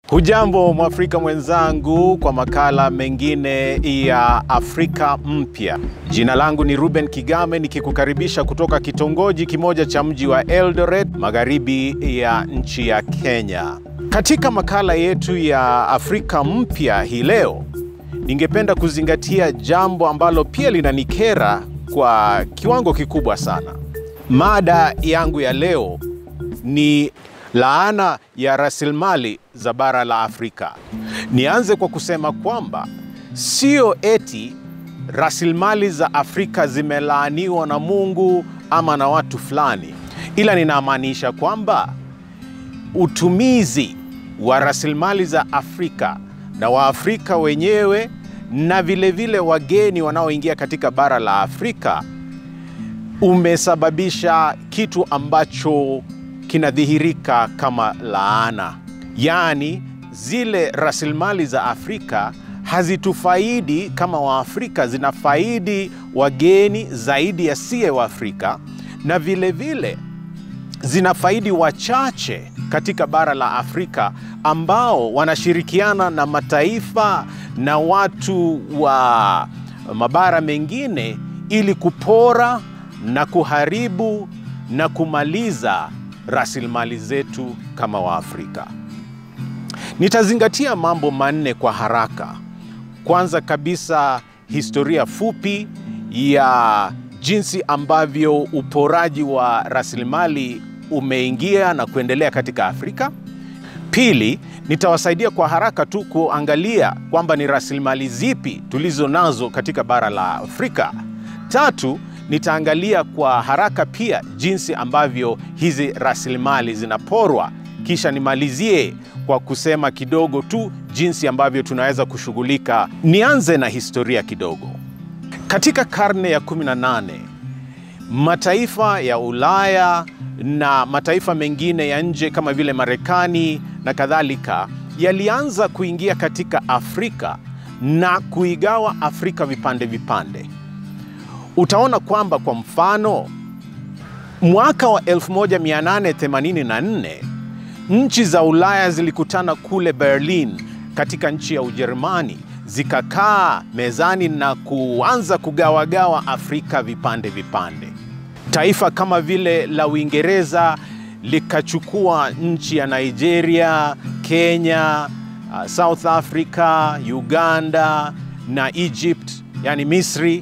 Hujambo Mwafrika mwenzangu kwa makala mengine ya Afrika Mpya. Jina langu ni Ruben Kigame nikikukaribisha kutoka kitongoji kimoja cha mji wa Eldoret, magharibi ya nchi ya Kenya. Katika makala yetu ya Afrika Mpya hii leo, ningependa kuzingatia jambo ambalo pia linanikera kwa kiwango kikubwa sana. Mada yangu ya leo ni laana ya rasilimali za bara la Afrika. Nianze kwa kusema kwamba sio eti rasilimali za Afrika zimelaaniwa na Mungu ama na watu fulani, ila ninamaanisha kwamba utumizi wa rasilimali za Afrika na Waafrika wenyewe na vilevile vile wageni wanaoingia katika bara la Afrika umesababisha kitu ambacho kinadhihirika kama laana, yaani zile rasilimali za Afrika hazitufaidi kama Waafrika, zinafaidi wageni zaidi ya siye Waafrika, na vilevile vile, zinafaidi wachache katika bara la Afrika ambao wanashirikiana na mataifa na watu wa mabara mengine ili kupora na kuharibu na kumaliza rasilimali zetu kama Waafrika. Nitazingatia mambo manne kwa haraka. Kwanza kabisa, historia fupi ya jinsi ambavyo uporaji wa rasilimali umeingia na kuendelea katika Afrika. Pili, nitawasaidia kwa haraka tu kuangalia kwamba ni rasilimali zipi tulizo nazo katika bara la Afrika. Tatu, nitaangalia kwa haraka pia jinsi ambavyo hizi rasilimali zinaporwa, kisha nimalizie kwa kusema kidogo tu jinsi ambavyo tunaweza kushughulika. Nianze na historia kidogo. Katika karne ya 18 mataifa ya Ulaya na mataifa mengine ya nje kama vile Marekani na kadhalika yalianza kuingia katika Afrika na kuigawa Afrika vipande vipande. Utaona kwamba kwa mfano mwaka wa 1884 nchi za Ulaya zilikutana kule Berlin katika nchi ya Ujerumani, zikakaa mezani na kuanza kugawagawa Afrika vipande vipande. Taifa kama vile la Uingereza likachukua nchi ya Nigeria, Kenya, uh, South Africa, Uganda na Egypt, yani Misri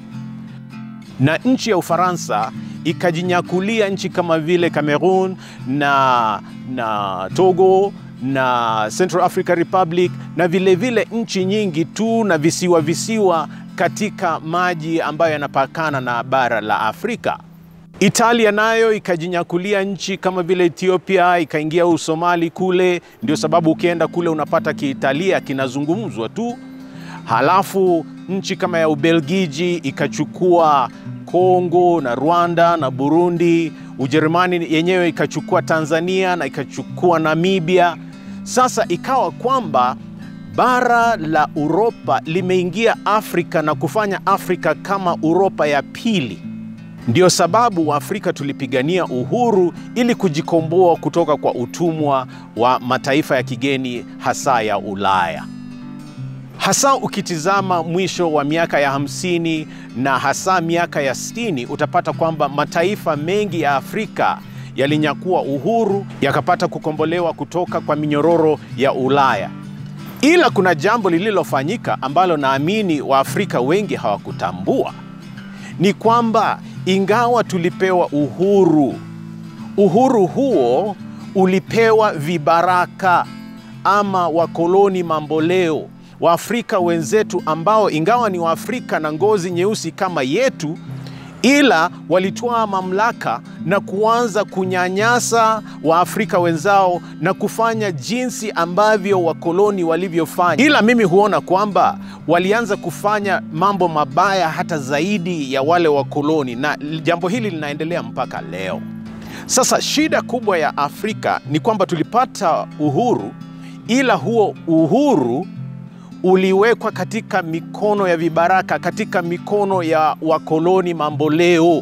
na nchi ya Ufaransa ikajinyakulia nchi kama vile Cameroon na, na Togo na Central Africa Republic na vilevile vile nchi nyingi tu na visiwa visiwa katika maji ambayo yanapakana na bara la Afrika. Italia nayo ikajinyakulia nchi kama vile Ethiopia, ikaingia Usomali kule. Ndio sababu ukienda kule unapata Kiitalia kinazungumzwa tu. Halafu nchi kama ya Ubelgiji ikachukua Kongo na Rwanda na Burundi. Ujerumani yenyewe ikachukua Tanzania na ikachukua Namibia. Sasa ikawa kwamba bara la Uropa limeingia Afrika na kufanya Afrika kama Uropa ya pili. Ndio sababu Waafrika tulipigania uhuru ili kujikomboa kutoka kwa utumwa wa mataifa ya kigeni hasa ya Ulaya hasa ukitizama mwisho wa miaka ya hamsini na hasa miaka ya sitini utapata kwamba mataifa mengi ya Afrika yalinyakua uhuru yakapata kukombolewa kutoka kwa minyororo ya Ulaya. Ila kuna jambo lililofanyika ambalo naamini Waafrika wengi hawakutambua, ni kwamba ingawa tulipewa uhuru, uhuru huo ulipewa vibaraka ama wakoloni mamboleo Waafrika wenzetu ambao ingawa ni Waafrika na ngozi nyeusi kama yetu, ila walitwaa mamlaka na kuanza kunyanyasa Waafrika wenzao na kufanya jinsi ambavyo wakoloni walivyofanya. Ila mimi huona kwamba walianza kufanya mambo mabaya hata zaidi ya wale wakoloni, na jambo hili linaendelea mpaka leo. Sasa shida kubwa ya Afrika ni kwamba tulipata uhuru, ila huo uhuru uliwekwa katika mikono ya vibaraka, katika mikono ya wakoloni mamboleo.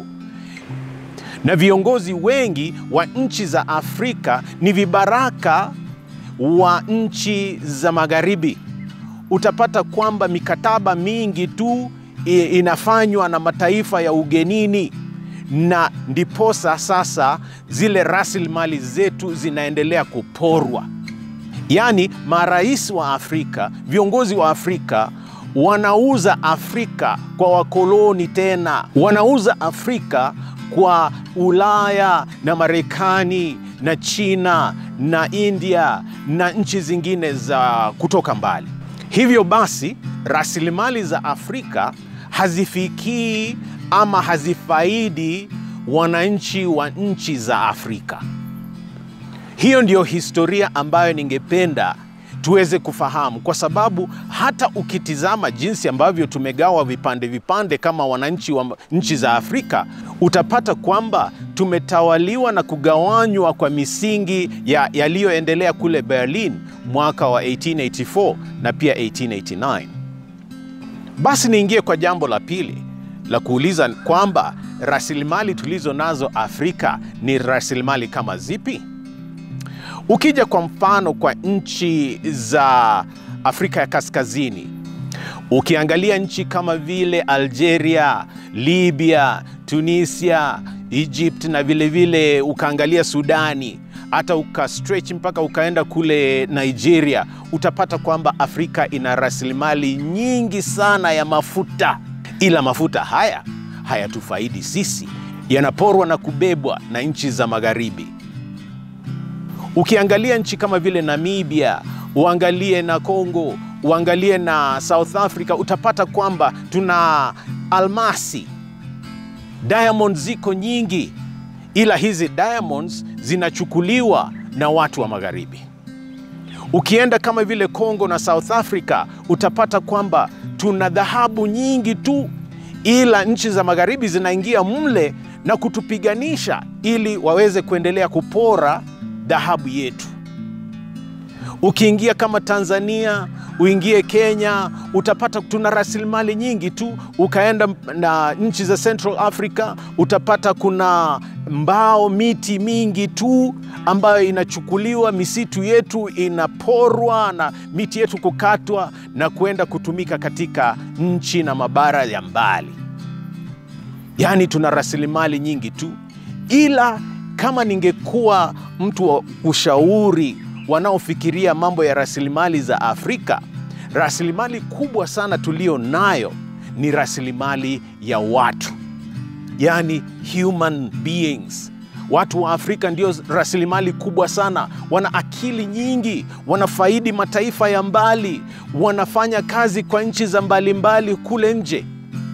na viongozi wengi wa nchi za Afrika ni vibaraka wa nchi za magharibi, utapata kwamba mikataba mingi tu inafanywa na mataifa ya ugenini, na ndiposa sasa zile rasilimali zetu zinaendelea kuporwa. Yaani, marais wa Afrika, viongozi wa Afrika wanauza Afrika kwa wakoloni, tena wanauza Afrika kwa Ulaya na Marekani na China na India na nchi zingine za kutoka mbali. Hivyo basi, rasilimali za Afrika hazifikii ama hazifaidi wananchi wa nchi za Afrika. Hiyo ndiyo historia ambayo ningependa tuweze kufahamu, kwa sababu hata ukitizama jinsi ambavyo tumegawa vipande vipande kama wananchi wa nchi za Afrika, utapata kwamba tumetawaliwa na kugawanywa kwa misingi yaliyoendelea ya kule Berlin mwaka wa 1884 na pia 1889. Basi niingie kwa jambo la pili la kuuliza kwamba rasilimali tulizo nazo Afrika ni rasilimali kama zipi? Ukija kwa mfano kwa nchi za Afrika ya Kaskazini, ukiangalia nchi kama vile Algeria, Libya, Tunisia, Egypt na vilevile vile ukaangalia Sudani, hata uka stretch mpaka ukaenda kule Nigeria, utapata kwamba Afrika ina rasilimali nyingi sana ya mafuta, ila mafuta haya hayatufaidi sisi, yanaporwa na kubebwa na nchi za magharibi. Ukiangalia nchi kama vile Namibia, uangalie na Congo, uangalie na South Africa, utapata kwamba tuna almasi, diamonds ziko nyingi, ila hizi diamonds zinachukuliwa na watu wa magharibi. Ukienda kama vile Congo na South Africa, utapata kwamba tuna dhahabu nyingi tu, ila nchi za magharibi zinaingia mle na kutupiganisha ili waweze kuendelea kupora dhahabu yetu. Ukiingia kama Tanzania, uingie Kenya, utapata tuna rasilimali nyingi tu. Ukaenda na nchi za Central Africa, utapata kuna mbao, miti mingi tu ambayo inachukuliwa, misitu yetu inaporwa na miti yetu kukatwa na kuenda kutumika katika nchi na mabara ya mbali. Yaani tuna rasilimali nyingi tu, ila kama ningekuwa mtu wa ushauri wanaofikiria mambo ya rasilimali za Afrika, rasilimali kubwa sana tulio nayo ni rasilimali ya watu, yaani human beings. Watu wa Afrika ndio rasilimali kubwa sana, wana akili nyingi, wanafaidi mataifa ya mbali, wanafanya kazi kwa nchi za mbalimbali mbali kule nje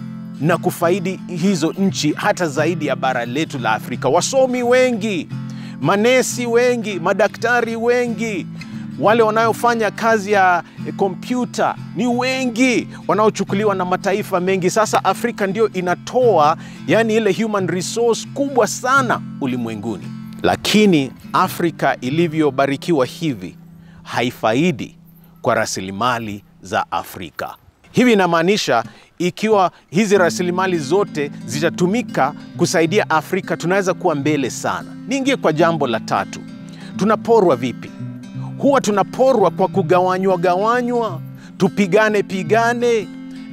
na kufaidi hizo nchi hata zaidi ya bara letu la Afrika. Wasomi wengi, manesi wengi, madaktari wengi, wale wanaofanya kazi ya kompyuta ni wengi, wanaochukuliwa na mataifa mengi. Sasa Afrika ndio inatoa yani ile human resource kubwa sana ulimwenguni, lakini Afrika ilivyobarikiwa hivi haifaidi kwa rasilimali za Afrika. Hivi inamaanisha ikiwa hizi rasilimali zote zitatumika kusaidia Afrika, tunaweza kuwa mbele sana. Niingie kwa jambo la tatu, tunaporwa vipi? Huwa tunaporwa kwa kugawanywa gawanywa, tupigane pigane,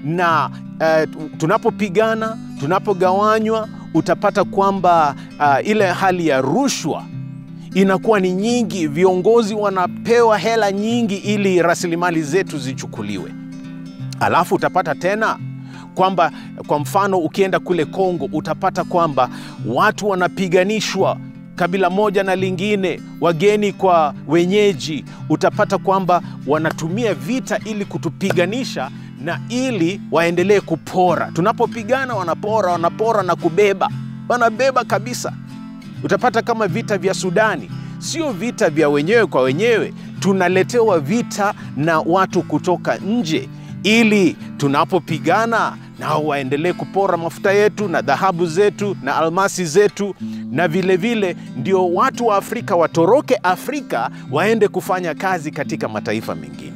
na uh, tunapopigana, tunapogawanywa, utapata kwamba uh, ile hali ya rushwa inakuwa ni nyingi. Viongozi wanapewa hela nyingi ili rasilimali zetu zichukuliwe. Alafu utapata tena kwamba kwa mfano ukienda kule Kongo utapata kwamba watu wanapiganishwa kabila moja na lingine, wageni kwa wenyeji. Utapata kwamba wanatumia vita ili kutupiganisha na ili waendelee kupora. Tunapopigana wanapora, wanapora na kubeba, wanabeba kabisa. Utapata kama vita vya Sudani, sio vita vya wenyewe kwa wenyewe, tunaletewa vita na watu kutoka nje ili tunapopigana nao waendelee kupora mafuta yetu na dhahabu zetu na almasi zetu, na vilevile vile, ndio watu wa Afrika watoroke Afrika waende kufanya kazi katika mataifa mengine.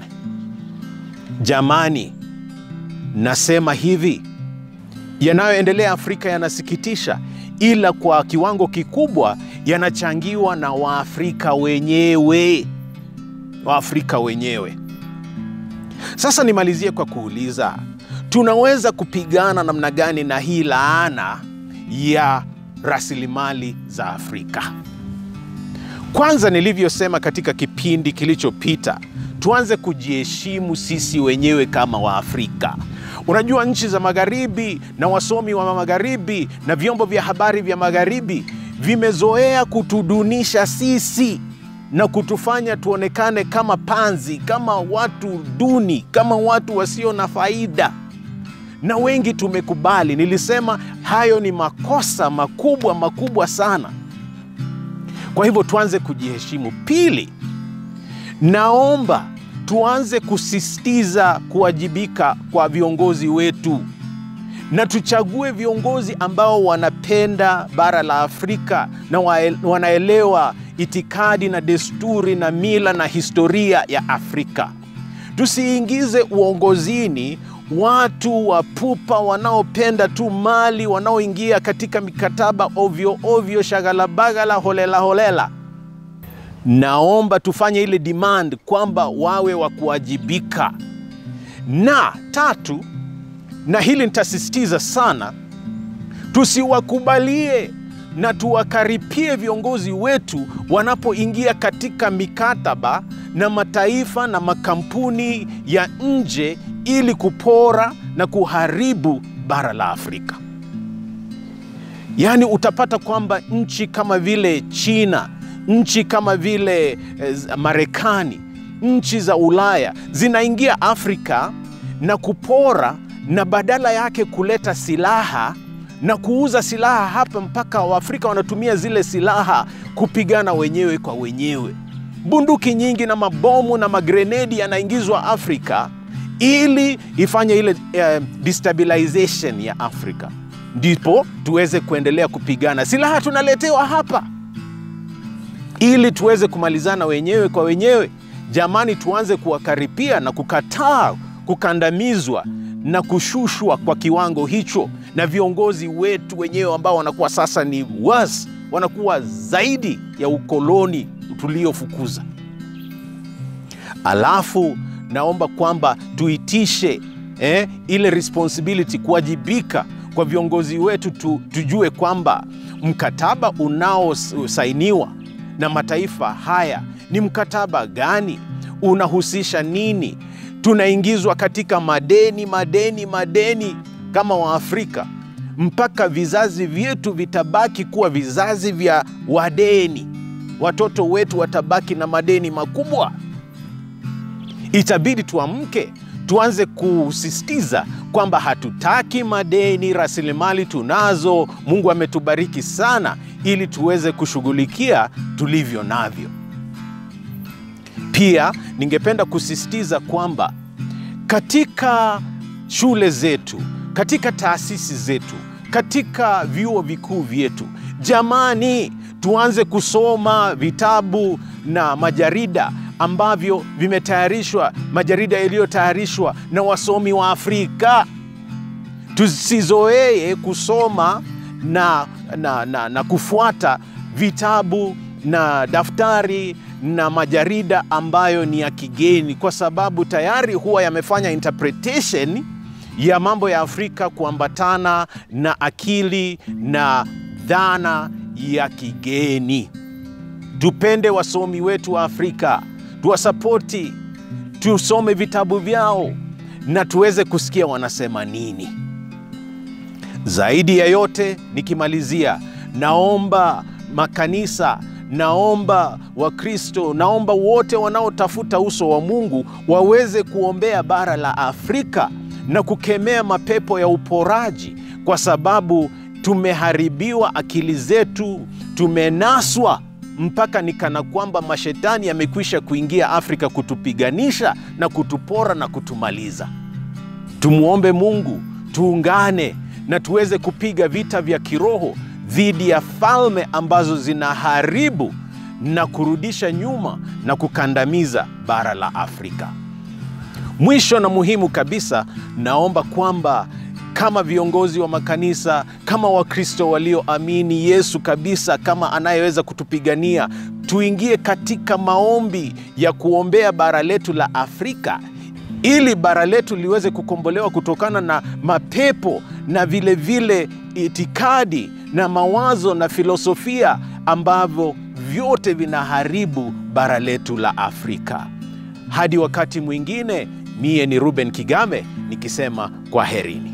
Jamani, nasema hivi, yanayoendelea Afrika yanasikitisha, ila kwa kiwango kikubwa yanachangiwa na Waafrika wenyewe. Waafrika wenyewe. Sasa nimalizie kwa kuuliza, tunaweza kupigana namna gani na hii laana ya rasilimali za Afrika? Kwanza, nilivyosema katika kipindi kilichopita, tuanze kujiheshimu sisi wenyewe kama Waafrika. Unajua, nchi za magharibi na wasomi wa magharibi na vyombo vya habari vya magharibi vimezoea kutudunisha sisi na kutufanya tuonekane kama panzi, kama watu duni, kama watu wasio na faida, na wengi tumekubali. Nilisema hayo ni makosa makubwa makubwa sana. Kwa hivyo tuanze kujiheshimu. Pili, naomba tuanze kusisitiza kuwajibika kwa viongozi wetu na tuchague viongozi ambao wanapenda bara la Afrika na wanaelewa itikadi na desturi na mila na historia ya Afrika. Tusiingize uongozini watu wa pupa wanaopenda tu mali, wanaoingia katika mikataba ovyo ovyo, shagalabagala, holela holela. Naomba tufanye ile demand kwamba wawe wa kuwajibika. Na tatu, na hili nitasisitiza sana, tusiwakubalie na tuwakaripie viongozi wetu wanapoingia katika mikataba na mataifa na makampuni ya nje ili kupora na kuharibu bara la Afrika. Yaani utapata kwamba nchi kama vile China, nchi kama vile eh, Marekani, nchi za Ulaya zinaingia Afrika na kupora na badala yake kuleta silaha na kuuza silaha hapa, mpaka Waafrika wanatumia zile silaha kupigana wenyewe kwa wenyewe. Bunduki nyingi na mabomu na magrenedi yanaingizwa Afrika ili ifanye ile uh, destabilization ya Afrika, ndipo tuweze kuendelea kupigana. Silaha tunaletewa hapa ili tuweze kumalizana wenyewe kwa wenyewe. Jamani, tuanze kuwakaripia na kukataa kukandamizwa na kushushwa kwa kiwango hicho na viongozi wetu wenyewe ambao wanakuwa sasa ni worse, wanakuwa zaidi ya ukoloni tuliofukuza. Alafu naomba kwamba tuitishe eh, ile responsibility, kuwajibika kwa viongozi wetu tu, tujue kwamba mkataba unaosainiwa na mataifa haya ni mkataba gani, unahusisha nini tunaingizwa katika madeni madeni madeni kama Waafrika, mpaka vizazi vyetu vitabaki kuwa vizazi vya wadeni. Watoto wetu watabaki na madeni makubwa. Itabidi tuamke, tuanze kusisitiza kwamba hatutaki madeni. Rasilimali tunazo, Mungu ametubariki sana, ili tuweze kushughulikia tulivyo navyo. Pia ningependa kusisitiza kwamba katika shule zetu, katika taasisi zetu, katika vyuo vikuu vyetu, jamani, tuanze kusoma vitabu na majarida ambavyo vimetayarishwa, majarida yaliyotayarishwa na wasomi wa Afrika. Tusizoee kusoma na, na, na, na kufuata vitabu na daftari na majarida ambayo ni ya kigeni, kwa sababu tayari huwa yamefanya interpretation ya mambo ya Afrika kuambatana na akili na dhana ya kigeni. Tupende wasomi wetu wa Afrika, tuwasapoti, tusome vitabu vyao na tuweze kusikia wanasema nini. Zaidi ya yote, nikimalizia, naomba makanisa naomba Wakristo, naomba wote wanaotafuta uso wa Mungu waweze kuombea bara la Afrika na kukemea mapepo ya uporaji, kwa sababu tumeharibiwa akili zetu, tumenaswa mpaka ni kana kwamba mashetani yamekwisha kuingia Afrika kutupiganisha na kutupora na kutumaliza. Tumwombe Mungu, tuungane na tuweze kupiga vita vya kiroho dhidi ya falme ambazo zinaharibu na kurudisha nyuma na kukandamiza bara la Afrika. Mwisho na muhimu kabisa, naomba kwamba kama viongozi wa makanisa, kama Wakristo walioamini Yesu kabisa kama anayeweza kutupigania, tuingie katika maombi ya kuombea bara letu la Afrika ili bara letu liweze kukombolewa kutokana na mapepo na vile vile itikadi na mawazo na filosofia ambavyo vyote vinaharibu bara letu la Afrika. Hadi wakati mwingine, mie ni Ruben Kigame nikisema kwaherini.